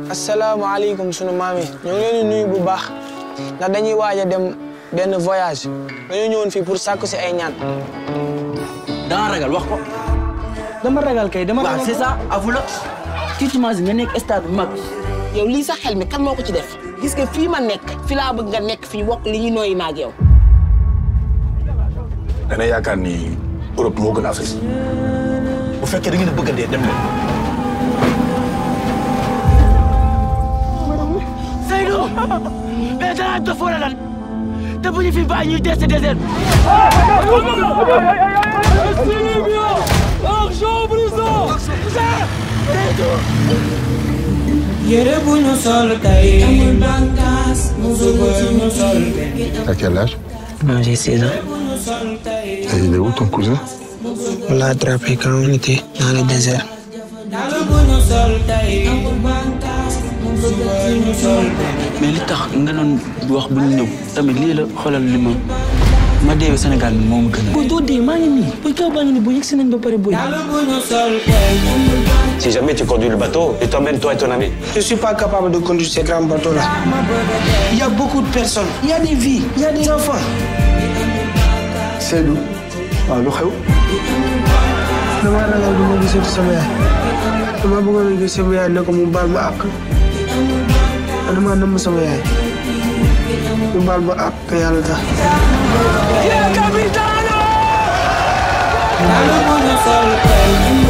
asalaamaaleykum sunu maam yi ñoo ngi leen di nuyu bu baax ndax dañuy waaj a dem benn voyage dañoo ñëwoon fii pour sàkku si ay ñaan. danga ragal wax ko. dama ragal kay dama waaw c'est ça avoue la. tu t'imagines nga nekk stade bu mag. yow lii sa xel mi kan moo ko ci def gis nga fii ma nekk fi laa bëgg nga nekk fii bokk li ñuy nooyi maag yow dana yaakaar ni Europe moo gën Afrique bu fekkee da ngeen a bëgg a dee dem leen. Seydou. mais danaa dof wala lan. te bu ñu fi bàyyi ñuy dese désert. yére bu ñu sol tey amul bànqaas musul bu ñu sol À quel âge Non, j'ai 16 ans. Et il est où ton cousin On l'a attrapé quand on était dans le désert. dàll bu ñu sol tey amul bànqaas musul bu ñu sol mais li tax nga doon wax bu ñu ñëw tamit lii la xoolal li ma ma deewee Sénégal bi moo ma gën a. booy doo dee maa ngi nii booy kaw baa ngi nii booy yegg si nañ ba pare booy. dàll bu ñu sol tey amul bànqaas Si jamais tu conduis le bateau, et t'emmènes toi et ton ami. Je suis pas capable de conduire ces grands bateaux-là. Il y a beaucoup de personnes, il y a des vies, il y a des enfants. Seydou waaw lu xew dama ragal du ma gisati sama yaay dama bëggoon a gis sama yaay ne ko mu baal ma àq dama namm sama yaay mu baal ma àq te yàlla tax. dàll bu ñu sol tey amul